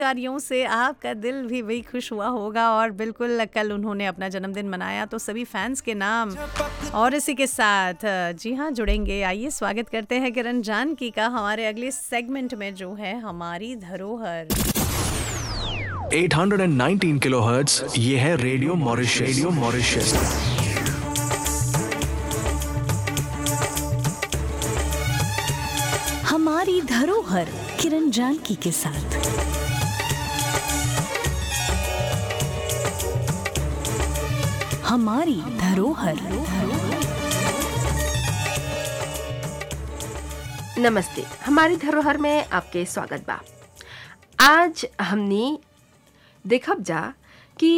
कार्यों से आपका दिल भी वही खुश हुआ होगा और बिल्कुल कल उन्होंने अपना जन्मदिन मनाया तो सभी फैंस के नाम और इसी के साथ जी हाँ जुड़ेंगे आइए स्वागत करते हैं किरण जानकी का हमारे अगले सेगमेंट में जो है हमारी धरोहर 819 किलोहर्ट्ज ये है रेडियो मॉरिशस रेडियो मॉरिशस हमारी धरोहर किरण जानकी के साथ हमारी धरोहर नमस्ते हमारी धरोहर में आपके स्वागत बा आज हमने देखब जा कि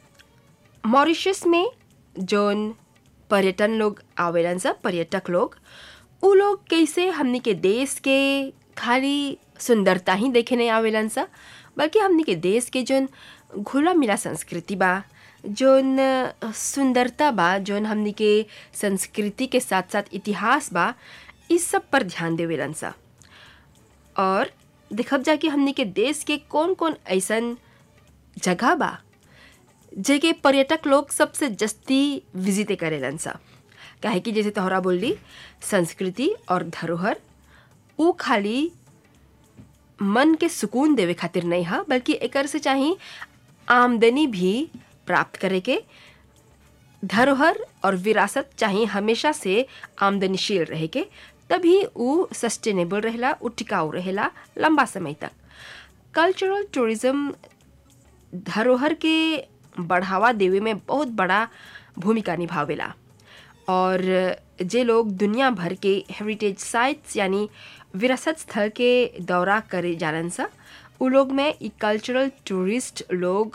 मॉरिशस में जोन पर्यटन लोग आवेलन सब पर्यटक लोग उ लोग कैसे हमनी के देश के खाली सुंदरता ही देखे नहीं आवेलन सा बल्कि हमनी के देश के जोन घुला मिला संस्कृति बा जोन सुंदरता बा जोन हमनी के संस्कृति के साथ साथ इतिहास बा इस सब पर ध्यान देवेलन सा और देखब जा कि हमनी के देश के कौन कौन ऐसन जगह बा जेके पर्यटक लोग सबसे जस्ती विजिटे करेलन सा काहे कि जैसे तोहरा बोली संस्कृति और धरोहर उ खाली मन के सुकून देवे खातिर नहीं हा बल्कि एकर से चाही आमदनी भी प्राप्त करे के धरोहर और विरासत चाहे हमेशा से आमदनीशील रहे के तभी उ सस्टेनेबल रहेला उ टिकाऊ रहेला लंबा समय तक कल्चरल टूरिज्म धरोहर के बढ़ावा देवे में बहुत बड़ा भूमिका निभावेला और जे लोग दुनिया भर के हेरिटेज साइट्स यानी विरासत स्थल के दौरा करे जानन सा उ लोग में ई कल्चरल टूरिस्ट लोग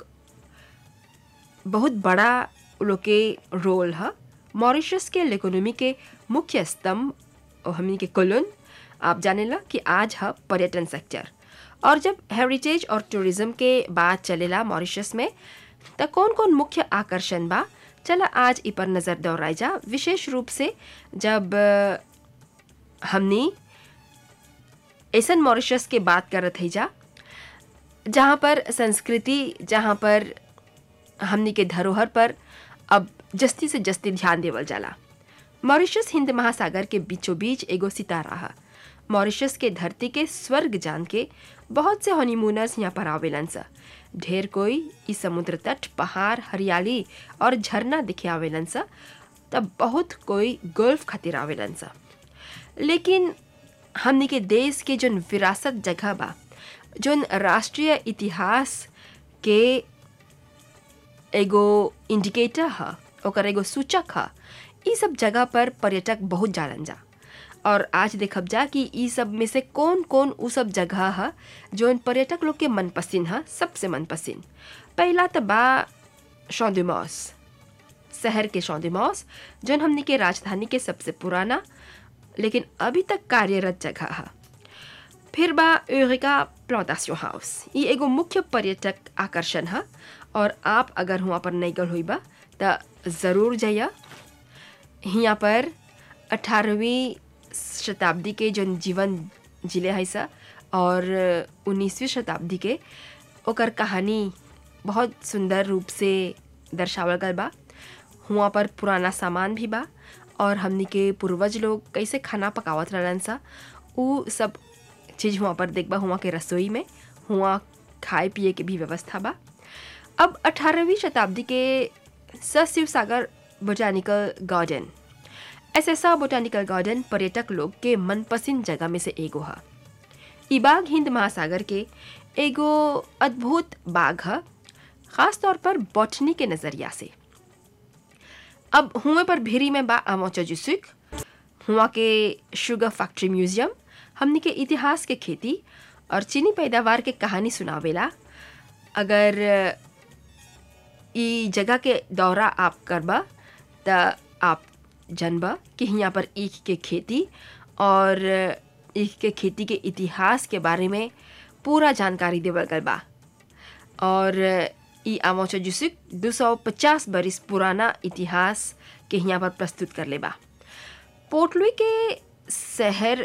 बहुत बड़ा उ लोग के रोल है मॉरिशस के इकोनॉमी के मुख्य स्तंभ और हमनी के कोलन आप जानेला कि आज है पर्यटन सेक्टर और जब हेरिटेज और टूरिज्म के बात चलेला मॉरिशस में तो कौन कौन मुख्य आकर्षण बा चला आज इ पर नज़र दौड़ाई जा विशेष रूप से जब अ, हमनी ऐसन मॉरिशस के बात करत है जा जहाँ पर संस्कृति जहाँ पर हमनी के धरोहर पर अब जस्ती से जस्ती ध्यान देवल जाला मॉरिशस हिंद महासागर के बीचों बीच एगो सितारा है मॉरिशस के धरती के स्वर्ग जान के बहुत से हनीमूनर्स यहाँ पर आवेलन सा ढेर कोई इस समुद्र तट पहाड़ हरियाली और झरना दिखे आवेलन सा तब बहुत कोई गोल्फ खातिर आवेलन सा लेकिन हमनी के देश के जोन विरासत जगह बा जोन राष्ट्रीय इतिहास के एगो इंडिकेटर ह ओकर एगो सूचक ह ई सब जगह पर पर्यटक बहुत जालन जा और आज देखब जा कि ई सब में से कौन कौन उ सब जगह ह जोन पर्यटक लोग के मनपसंद ह सबसे मनपसंद पहला तो बा शौंदमॉस शहर के शौंदमॉस जोन हमनी के राजधानी के सबसे पुराना लेकिन अभी तक कार्यरत जगह है फिर बा यूरिका प्लांटेशन हाउस ये एगो मुख्य पर्यटक आकर्षण है और आप अगर हुआ पर नहीं गल हुई बा तो ज़रूर जाइए यहाँ पर अठारहवीं शताब्दी के जोन जीवन जिले है सा और उन्नीसवीं शताब्दी के ओकर कहानी बहुत सुंदर रूप से दर्शावल गल बा हुआ पर पुराना सामान भी बा और हमनी के पूर्वज लोग कैसे खाना पकावत रहलन सा उ सब चीज़ हुआ पर देखबा हुआ के रसोई में हुआ खाए पिए के भी व्यवस्था बा अब 18वीं शताब्दी के सशिव सागर botanical garden SSR botanical garden पर्यटक लोग के मनपसंद जगह में से एगो है ई बाग हिंद महासागर के एगो अद्भुत बाग है खास तौर पर बॉटनी के नज़रिया से अब हुए पर भेरी में बा अमोचा जुसुक हुआ के शुगर फैक्ट्री म्यूजियम हमनी के इतिहास के खेती और चीनी पैदावार के कहानी सुनावेला अगर ई जगह के दौरा आप करबा त आप जानबा कि यहाँ पर ईख के खेती और ईख के खेती के इतिहास के बारे में पूरा जानकारी देवल गल बा और ई आमोचा जुसुक 250 बरिस पुराना इतिहास के यहाँ पर प्रस्तुत कर ले बा पोर्टलुई के शहर